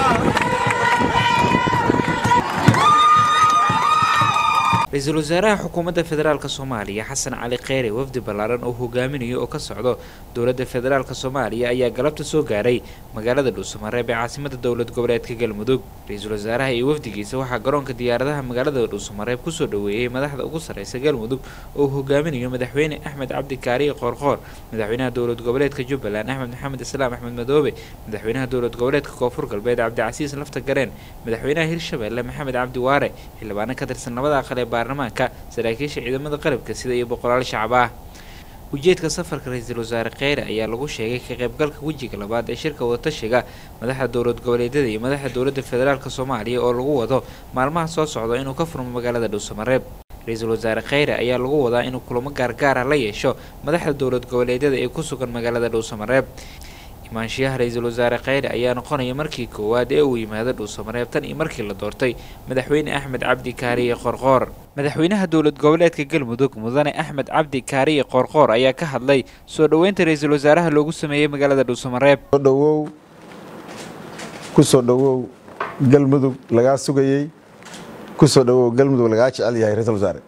ra-iisul wasaaraha xukuumadda federaalk soomaaliya xasan cali kheyre wafdi ballaaran oo hogaaminayo oo ka socdo dowladda federaalk soomaaliya ayaa galabta soo gaaray magaalada dhuusamareeb ee caasimada dowlad goboleedka galmudug ra-iisul wasaaraha iyo wafdigiisa waxaa garoonka diyaaradaha magaalada dhuusamareeb kusoo dhoweeyey madaxda ugu sarreysa galmudug oo uu hogaaminayo madaxweyne axmed cabdi kaariye qoorqoor madaxweynaha dowlad goboleedka jubbaland axmed maxamed islaam axmed madoobe madaxweynaha dowlad goboleedka koonfur galbeed cabdicasiis lafta gareen madaxweynaha hirshabeelle maxamed cabdi waare xildhibaano ka tirsan labada aqal ee baarlamaanka saraakiisha ciidamada qalabka sida iyo boqolaal shacab ah ujeedka safarka ra-iisul wasaare kheyre ayaa lagu sheegay ka qaybgalka wejiga labaad ee shirka wadatashiga madaxda dowlad goboleedyada iyo madaxda dowladda federaalk soomaaliya oo lagu wado maalmaha soo socda inuu ka furmo magaalada dhuusamareeb ra-iisul wasaare kheyre ayaa lagu wadaa inuu kulamo gaargaara la yeesho madaxda dowlad goboleedyada ee ku sugan magaalada dhuusamareeb imaanshiyaha ra-iisul wasaare kheyre ayaa noqonaya markii koowaad ee uu yimaado dhuusamareeb tan iyo markii la doortay madaxweyne axmed cabdi kaariye qoorqoor madaxweynaha dowlad goboleedka galmudug mudane axmed cabdi kaariye qoorqoor ayaa ka hadlay soo dhoweynta ra-iisul wasaaraha loogu sameeyey magaalada dhuusamareeb dhowow ku soo dhowow galmudug lagaa sugayey ku soo dhowow galmudug lagaa jecel yahay ra-isul wasaare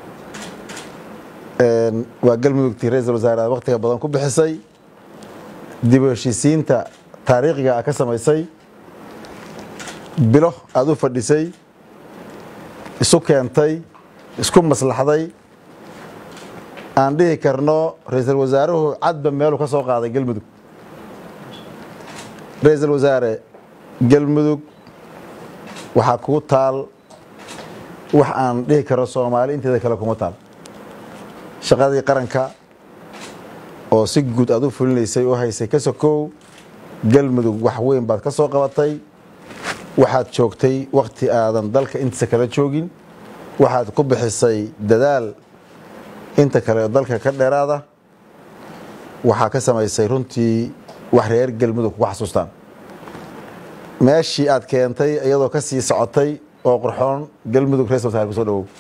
waa galmudugtii ra-isul wasaare aad wakhtiga badan ku bixisay dib u heshiisiinta taariikhiga a ka samaysay bilo aada u fadhisay isu keentay isku maslaxday aan dhihi karno ra-iisul wasaaruhu cadba meeluu ka soo qaaday galmudug ra-iisul wasaare galmudug waxaa kuu taal wax aan dhihi karno soomaali inteeda kale kuma taal shaqadii qaranka oo si guud aad u fulinaysay oo haysay ka sokow galmudug wax weyn baad ka soo qabatay waxaad joogtay wakhti aadan dalka intiisa kala joogin waxaad ku bixisay dadaal inta kale oo dalka ka dheeraada waxaa ka samaysay runtii wax reer galmudug kuga xasuustaan meeshii aad keentay iyadoo ka sii socotay oo qurxoon galmudug ra-isul wasaare kusoo dhawow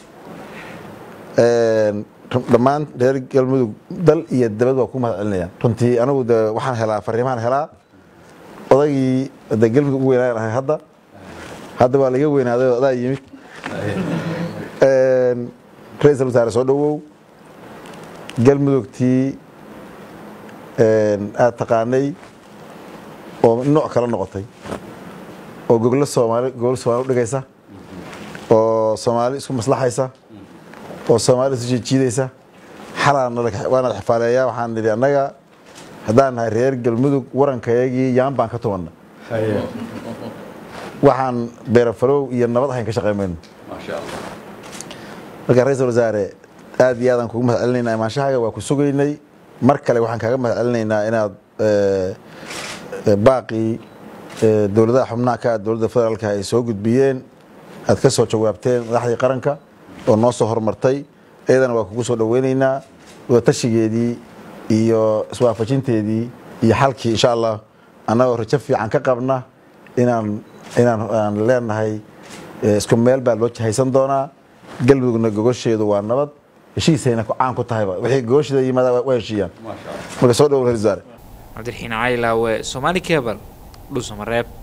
dhammaan reer galmudug dal iyo dabad waa ku mahad celinayaan runtii anigu de waxaan helaa fariimaan helaa odaygii de galmudug ugu weynaan ahay hadda hadda waa laga weynaaday oo adaa yimid ra-iisul wasaare soo dhowow galmudugtii aada taqaanay oo nooc kala noqotay oo goglo soomaali goglo soomaali udhigaysa oo soomaali isku maslaxaysa oo soomaali isu jiijiidaysa xalawaana xifaaleeyaa waxaan nidhi annaga haddaan nahay reer galmudug warankayagii yaan baan ka tumanna waxaan beerafarow iyo nabad ahayn ka shaqey mayno marka ra-iisul wasaare aad iyo aadaan kugu mahad celinaynaa imaanshahaaga waa ku sugaynay mar kale waxaan kaaga mahad celinaynaa inaad baaqii dowladaha xubnaha ka dowladda federaalka ay soo gudbiyeen aad ka soo jawaabteen madaxdii qaranka oo noo soo horumartay iyadana waa kugu soo dhoweynaynaa wadatashigeedii iyo iswaafajinteedii iyo xalkii insha allah annagoo rajo fiican ka qabna inaan inaan aan leenahay isku meel baa loo haysan doonaa galmudugna gogosheedu waa nabad heshiisayna caan ku tahayba wixii gogosheeda yimaada waa heshiiyaan marka soo dhowo ra-isul wasaare cabdiraxiin cali laawe somaali cebal dhuusamareeb